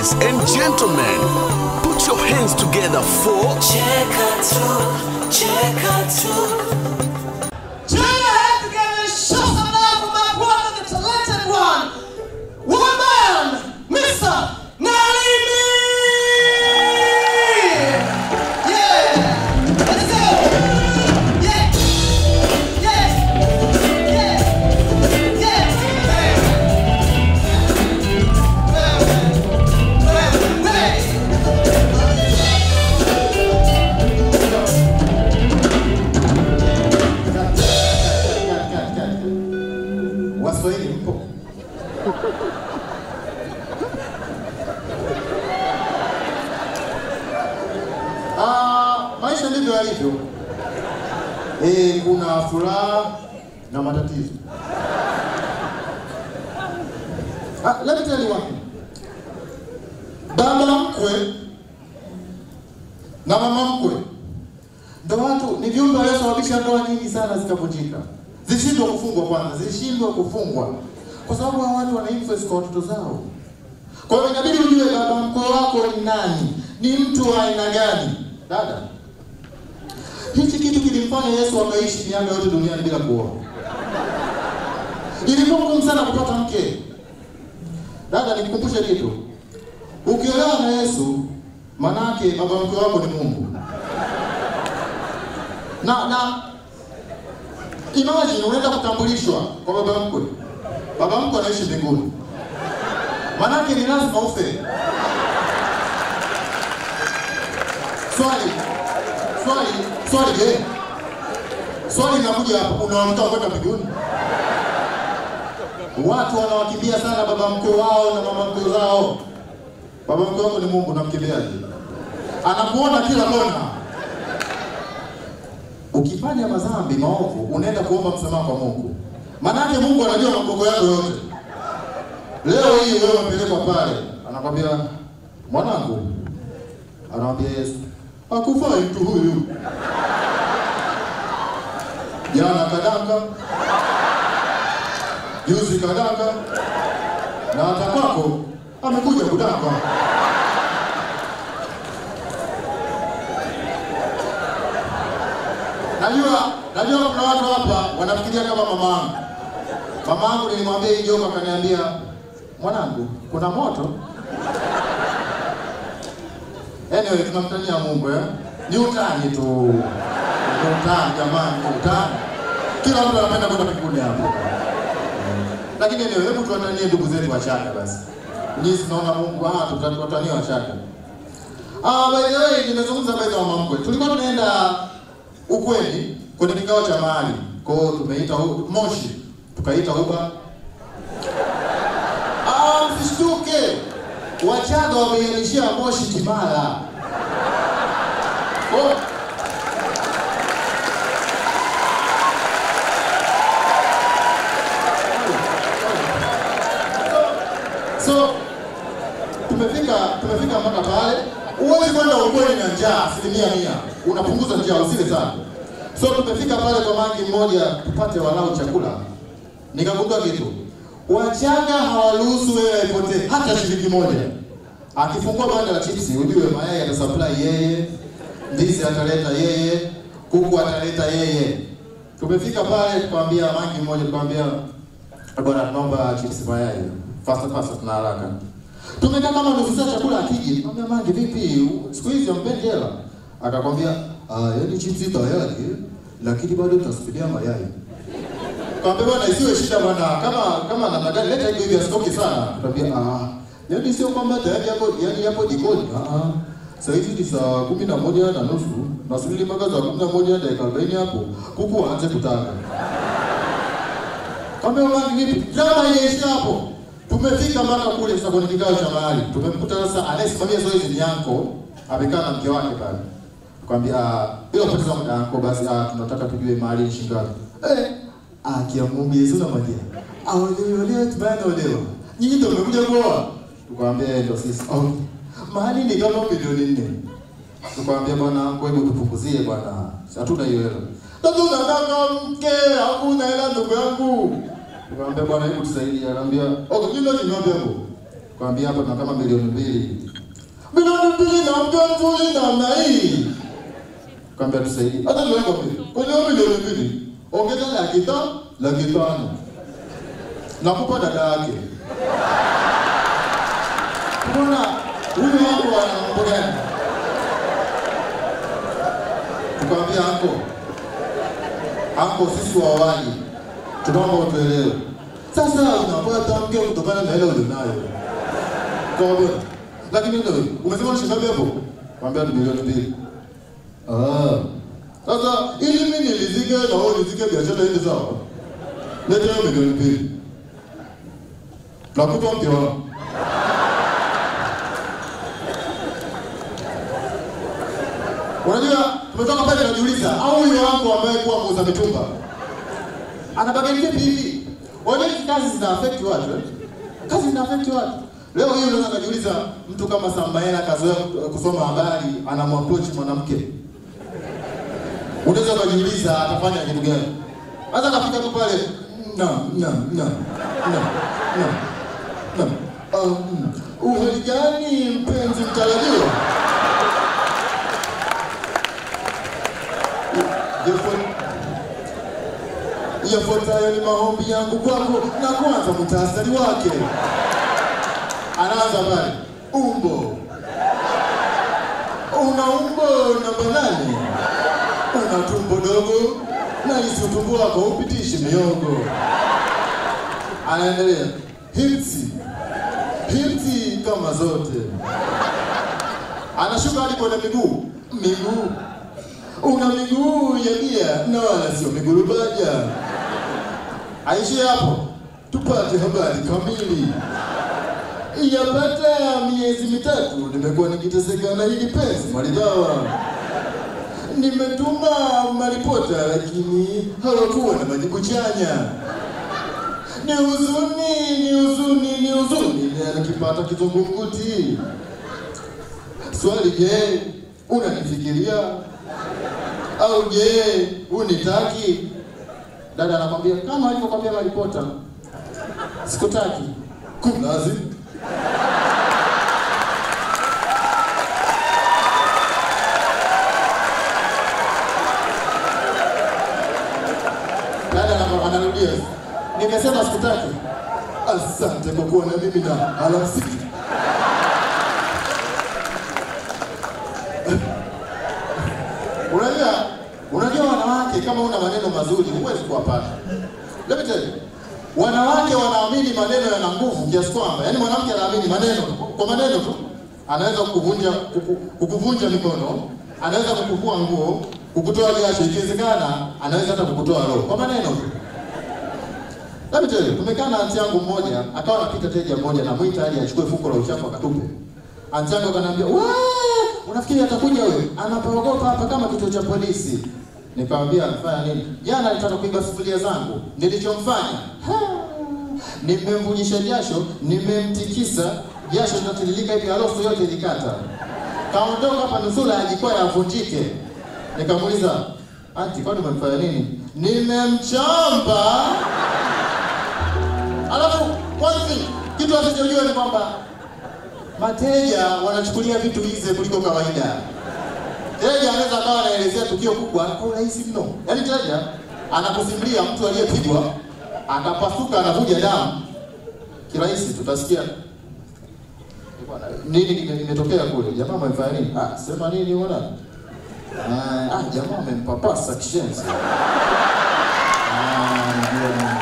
Ladies and gentlemen, put your hands together for Cheka tu, cheka tu. Turn your head together and show some love for my brother, the talented one. Woman, Mr. Nalini! Yeah! Let's go! Yeah! Yeah! Yeah! Yeah! Hey! Hey! Hey! Waswahili mpo? Ah, maisha ndivyo yalivyo. Eh, kuna furaha na matatizo. Ah, let me tell you one thing. Baba mkwe na mama mkwe ndo watu ni viumbe waliosababisha ndoa nyingi sana zikavunjika, zilishindwa kufungwa kwanza, zilishindwa kufungwa kwa sababu hawa watu wana influence kwa watoto zao. Kwa hiyo inabidi ujue baba mkwe wako ni nani, ni mtu wa aina gani. Dada, hichi kitu kilimfanya Yesu akaishi miaka yote duniani bila kuoa. Ilikuwa ngumu sana kupata mke. Dada, nikukumbushe kitu, ukiolewa na Yesu, manake baba mkwe wako ni Mungu na na imagine unaenda kutambulishwa kwa baba mkwe, baba mkwe anaishi mbinguni, manake ni lazima ufe. Swali swali swali, je, swali linakuja hapa, unawamtoa kwenda mbinguni? Watu wanawakimbia sana baba mkwe wao na mama mkwe zao. Baba mkwe wako ni Mungu, namkimbiaje? Anakuona kila kona ukifanya madhambi maovu unaenda kuomba msamaha kwa Mungu. Maanake Mungu anajua makogo yako yote. Leo hii wewe umepelekwa pale, anakwambia mwanangu, anamwambia Yesu, hakufai mtu huyu. Jana kadanga, juzi kadanga, na hata kwako amekuja kudanga. Najua, najua kuna watu hapa wanafikiria kama mama yangu. Mama yangu nilimwambia hii joka, akaniambia mwanangu, kuna moto. Anyway, tunamtania Mungu eh? Ni utani tu, ni utani jamani, ni utani. Kila mtu anapenda kwenda mbinguni hapo, lakini anyway, hebu tuwatanie ndugu zetu Wachaga basi. Nyinyi tunaona Mungu, ah, tutawatania Wachaga. Ah, by the way, nimezungumza habari za mama mkwe. Tulikuwa tunaenda ukweli kwenye kikao cha mahali kwao, tumeita hu- Moshi, tukaita Uba. Ah, msishtuke, Wachaga wameihamishia Moshi Kimara. Oh. So tumefika tumefika mpaka pale, huwezi kwenda ukweli na njaa asilimia mia, unapunguza njaa, usile sana. So tumefika pale kwa mangi mmoja tupate walau chakula, nikagundua kitu, Wachaga hawaruhusu wewe aipotee hata shilingi moja. Akifungua banda la chipsi, ujue mayai atasupply yeye, ndizi ataleta yeye, kuku ataleta yeye. Tumefika pale tukamwambia mangi mmoja, tukamwambia bwana, tunaomba chips mayai fasta fasta, tuna haraka. Tumekaa kama nusu saa chakula akiji, tukamwambia mangi, vipi siku hizi hampendi hela? Akakwambia ah, yaani chips tayari, lakini bado tutasubiria mayai. Kaambia bwana, isiwe shida bwana, kama kama namna gani, leta hivyo hivi asitoke sana. Tukamwambia ah, yaani sio kwamba tayari hapo, yaani hapo jikoni. Ah, ah. Sasa hivi ni saa kumi na moja na nusu, nasubiri mpaka saa kumi na moja dakika arobaini hapo kuku waanze kutaga. Kaambia bwana, vipi? Drama imeisha hapo. Tumefika mpaka kule sasa kwenye kikao cha mahali. Tumemkuta sasa anayesimamia zoezi ni yanko, amekaa na mke wake pale. Tukamwambia ah, bila kupoteza muda yanko basi ah, tunataka tujue mahali ni shilingi ngapi. Eh, akia Mungu Yesu na magia. Aolewe tumeolewa. Nyinyi ndio mmekuja kuoa. Tukamwambia ndio sisi. Okay. Mahali ni kama milioni nne. Tukamwambia bwana, kwa hivyo tupunguzie bwana. Hatuna hiyo hela. Sasa unataka mke, hakuna hela ndugu yangu. Nikamwambia bwana, hebu tusaidie. Anambia, okay, kile kinywaji hapo. Kwambia hapa tuna kama milioni mbili. Milioni mbili na mganduli namna hii. Kwambia tusaidie. Hata ndio mbili. Kwa hiyo milioni mbili. Ongeza laki tano, laki tano. Nakupa dada yake. Mbona huyu wangu ana mambo gani? Tukamwambia anko, anko, sisi wa awali tunaomba utuelewe. Sasa unapata mke kutokana na ile ulionayo. Kaambia, lakini ndio umesema ni shilingi hapo? Kaambia ni milioni mbili. Ah. Sasa ili mimi nilizike na wewe ulizike biashara hii sawa. Leta hiyo milioni mbili. Nakupa mke wangu. Unajua tumetoka pale tunajiuliza au huyo wangu ambaye kuwa muuza mitumba anabageni vipi hivi? Unajua hizi kazi zina affect watu eh? Kazi zina affect watu. Leo hii unaweza kujiuliza mtu kama Samaela kazoea kusoma habari anamapproach mwanamke. Unaweza kujiuliza atafanya kitu gani? Hata kafika tu pale na na na na na na um, uhali gani mpenzi mtarajiwa? Yafuat- Yafuatayo ni maombi yangu kwako, na kwanza muhtasari wake. Anaanza pale, umbo, una umbo namba nane, una tumbo dogo na isi utumbo wako upitishi miogo. Anaendelea, hipsi, hipsi kama zote. Anashuka hadi kwenye miguu, miguu una miguu ya bia na wala sio miguu baja. Aishie hapo, tupate habari kamili. Yapata miezi mitatu nimekuwa nikiteseka na hili penzi maridhawa. Nimetuma maripota lakini hawakuwa na majibu chanya. Ni huzuni, ni huzuni, ni huzuni, nikipata kizungumkuti. Swali, je, unanifikiria au je, unitaki? Dada anakwambia kama alivyokwambia maripota, sikutaki. Kumlazi dada ana- anarudia, nimesema sikutaki. Asante kwa kuwa na mimi na alamsiki. Unajua, unajua wanawake kama una maneno mazuri huwezi kuwapata. Let me tell you. Wanawake wanaamini maneno yana nguvu kiasi kwamba, yani mwanamke anaamini maneno kwa maneno tu anaweza kukuvunja kuku, kukuvunja mikono, anaweza kukuvua nguo, kukutoa jasho, ikiwezekana anaweza hata kukutoa roho kwa maneno tu. Let me tell you, tumekaa na anti yangu mmoja, akawa anapita teja mmoja na mwita aje achukue fuko la uchafu akatupe. Anti yangu akaniambia, "Wewe, unafikiri atakuja wewe? Anapoogopa hapa kama kituo cha polisi." Nikamwambia, "Anafanya nini?" Jana alitaka kuiba sufuria zangu. Nilichomfanya, ha, nimemvujisha jasho, nimemtikisa, jasho linatiririka hivi, harufu yote ilikata. Kaondoka hapa nusura ajikwaa yavunjike. Nikamuuliza, "Anti, kwani umemfanya nini?" Nimemchamba. Alafu kwanza kitu asichojua ni kwamba mateja wanachukulia vitu hizi kuliko kawaida. Teja anaweza akawa anaelezea tukio kubwa kwa urahisi mno. Yaani teja anakusimulia mtu aliyepigwa akapasuka anavuja damu kirahisi, tutasikia bwana, nini kime- kimetokea kule, jamaa amefanya nini? Ah, sema nini unaona? Ah, ah, jamaa amempapasa kishenzi. Ah, ndio.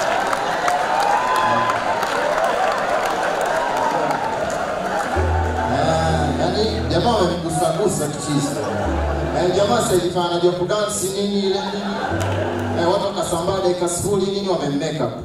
Ah, yaani jamaa wamemgusagusa kichisa. Eh, jamaa sasa hivi anajua kudansi nini ile nini. Eh, watu wakasambaa dakika sifuri nini wamemmake up.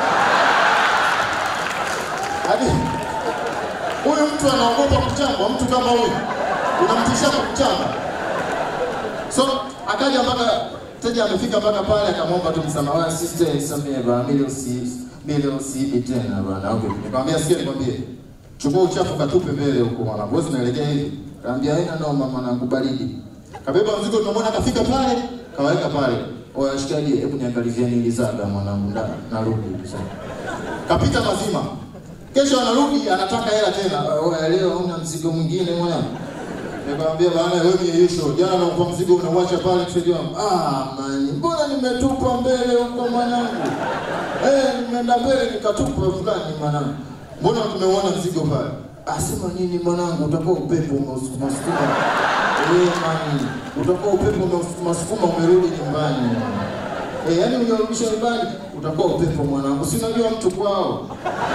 Hadi huyu mtu anaogopa kuchambwa, mtu kama huyu unamtishia kwa kuchamba. So akaja mpaka teja amefika mpaka pale akamwomba tu msamaha, sister nisamehe bwana, mimi usi mimi usiibi tena bwana. Okay, nikamwambia sikia, nikwambie chukua uchafu katupe mbele huko mwanangu, wewe unaelekea hivi. Kaambia haina noma mwanangu, baridi. Kabeba mzigo, tunamwona kafika pale, kaweka pale. Oya shikaji, hebu niangalizie nilizaga mwanangu, nda narudi sasa. Kapita mazima, Kesho anarudi anataka hela tena. Wewe leo una mzigo mwingine mwana. Nikamwambia bana wewe ni yusho. Jana nakupa mzigo unauacha pale kusaidia. Ah man, mbona nimetupa mbele huko mwanangu? Eh, nimeenda mbele nikatupa fulani mwanangu. Mbona tumeuona mzigo pale? Asema nini mwanangu, utakuwa upepo umeusukuma sukuma. Eh, man, utakuwa upepo umeusukuma sukuma umerudi nyumbani. Eh, yaani unarudisha nyumbani utakuwa upepo mwanangu. Si unajua mtu kwao.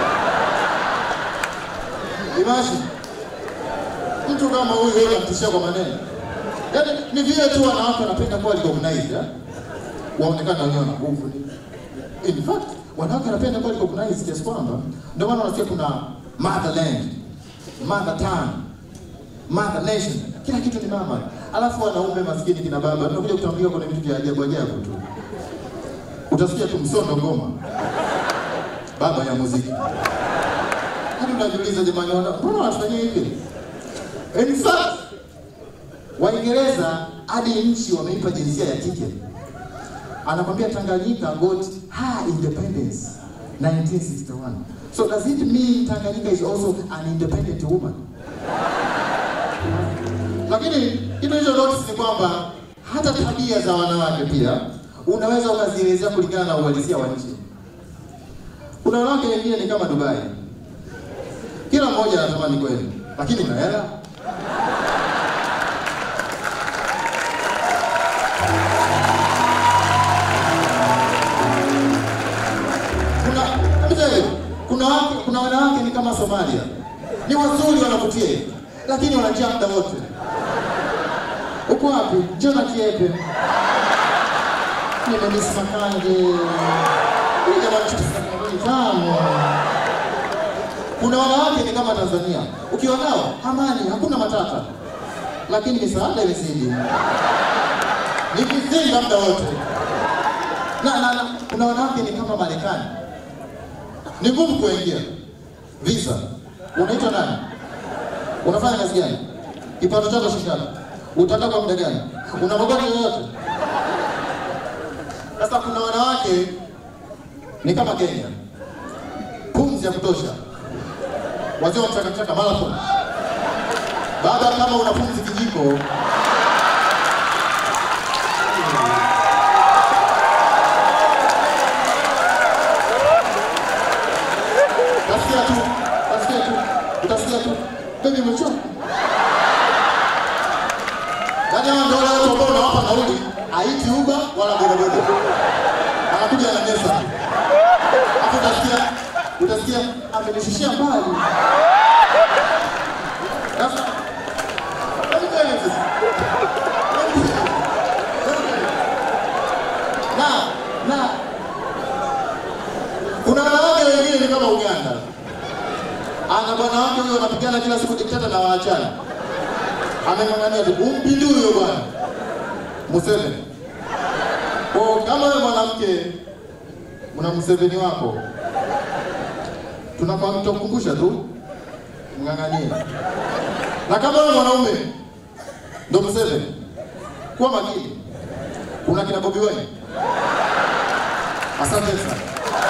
Imagine mtu kama huyu wewe unamtishia kwa maneno. Yaani ni vile tu wanawake wanapenda kuwa recognized, eh? Waonekana wenyewe na nguvu. In fact, wanawake wanapenda kuwa recognized kiasi kwamba ndio maana unasikia kuna motherland, mother tongue, mother nation. Kila kitu ni mama. Alafu wanaume maskini kina baba tunakuja kutambuliwa kwenye vitu vya ajabu ajabu tu. Utasikia tu msondo ngoma. Baba ya muziki. Hadi unajiuliza jamani, wana- mbona wanafanyia hivi? In fact, Waingereza hadi nchi wameipa jinsia ya kike. Anakwambia Tanganyika got her independence 1961. So does it mean Tanganyika is also an independent woman? Lakini kitu hicho notice ni kwamba hata tabia za wanawake pia unaweza ukazielezea kulingana na uhalisia wa nchi. Kuna wanawake wengine ni kama Dubai, kila mmoja anatamani kweli, lakini una hela kuna let me tell you, kuna wake, kuna wanawake ni kama Somalia, ni wazuri wanavutia hivi, lakini wanajaa muda wote. Uko wapi? Jona Kiepe, nimemisi Makange, huyu jamaa chips tamu. Kuna wanawake ni kama Tanzania, ukiwa nao amani, hakuna matata, lakini misaada imezidi, ni kizinga muda wote na, na, na kuna wanawake ni kama Marekani, ni ngumu kuingia visa. Unaitwa nani? Unafanya kazi gani? Kipato chako shikana, utakaa kwa muda gani? Una magonjwa yoyote? Sasa kuna wanawake ni kama Kenya, pumzi ya kutosha, wazee wa mchakachaka marathon. Baba, kama una pumzi kijiko utasikia tu, utasikia tu, utasikia tu, baby umechoka. Yaani hao ndio wale watu ambao unawapa nauli, haiti Uber wala bodaboda, anakuja na mesa, hapo utasikia, utasikia amenishushia mbali. Sasa let me tell you this. Let me tell you. Let me tell you. Na na kuna wanawake wengine ni kama Uganda, ana bwana wake huyo wanapigana kila siku diktata na waachana, ameng'ang'ania tu umpindi huyo bwana Museveni. Kwa kama wewe mwanamke una Museveni wako, tunakwambia tukukumbusha tu mng'ang'anie, na kama wewe mwanaume ndo Museveni, kuwa makini. Kuna kina Bobi Wine. Asante sana.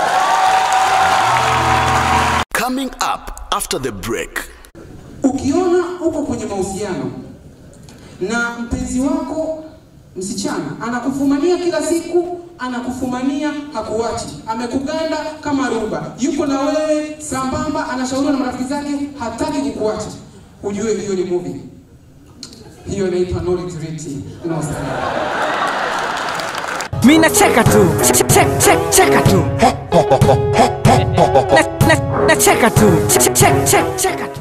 Coming up after the break. Ukiona uko kwenye mahusiano na mpenzi wako msichana anakufumania kila siku, anakufumania hakuachi, amekuganda kama ruba, yuko na wewe sambamba, anashauriwa na marafiki zake, hataki kukuacha, ujue hiyo ni movie. Hiyo inaitwa no retreat, no surrender. Mi nacheka tu Che- che- che- cheka tu Na- na- nacheka tu Che- che- che- cheka tu